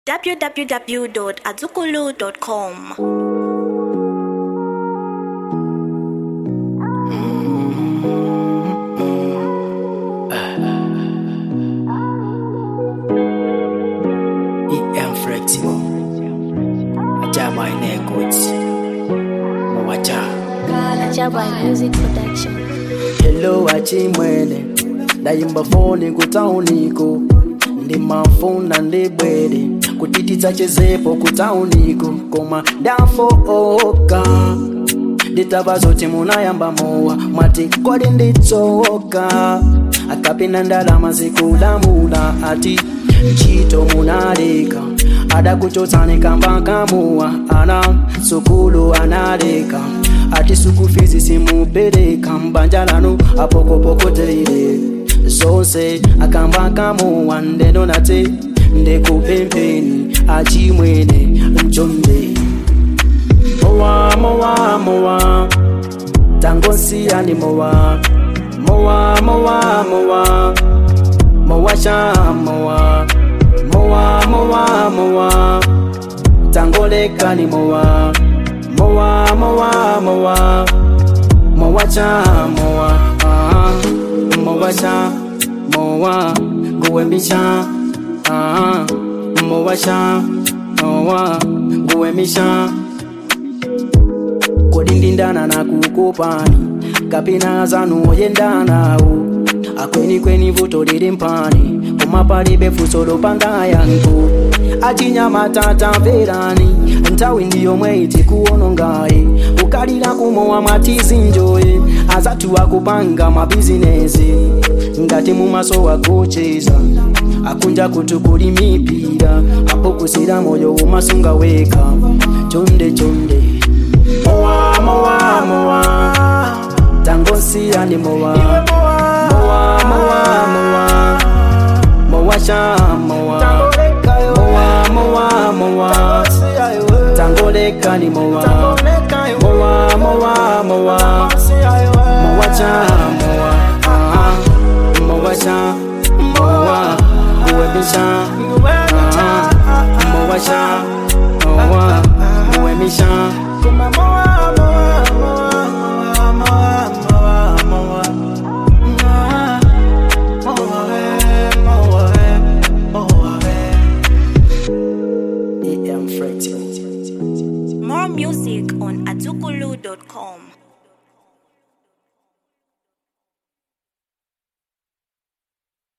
www.azukulu.com. EM Flexible. Ajaba Inequity. Mwacha. Ajaba Music Production. Hello achimwene. Ndayimba foni kutauniko. ndimafuna ndibwere kutititsa chezepo kutauniko koma ndafooka nditava zoti munayamba mowa mwati kodi nditsoka akapinda ndalama zikulamula ati ntchito munaleka adakuchotsani kamba kamuwa ana sukulu analeka ati sukufizi simupereka mbanja lanu apokopokoteire zonse akamba kamuwa ndeno nati ndekupempeni achimwene mchonde mowa mowa mowa tangosiyani mowa mowa mowa mowa mowa sha mowa mowa mowa mowa tangolekani mowa mowa mowa mowa mowa cha mowa ah, mowa cha mowa nguwembisha ah, mowa sha mowa nguwembisha kodindindana na kukopani kapina zanu oyendanawo akweni kweni vuto lili mpani umapalibe fuso lopanda yangu achinyamata mverani nthawi ndiyo mweiti kuwonongaye kukalira kumowa mwatizinjoye azathu akupanga mabizinesi ngati mumaso wagocheza akunja kuti kuli mipira apokusira moyo umasunga weka chonde chonde mowa mowa mowa tangosiyani mowa mowa mowa mowa mowa sha mowa mowa mowa mowa tangolekani mowa mowa mowa mowa mowa cha mowa ah, mowa cha mowa kuwebisha ah, mowa cha mowa kuwebisha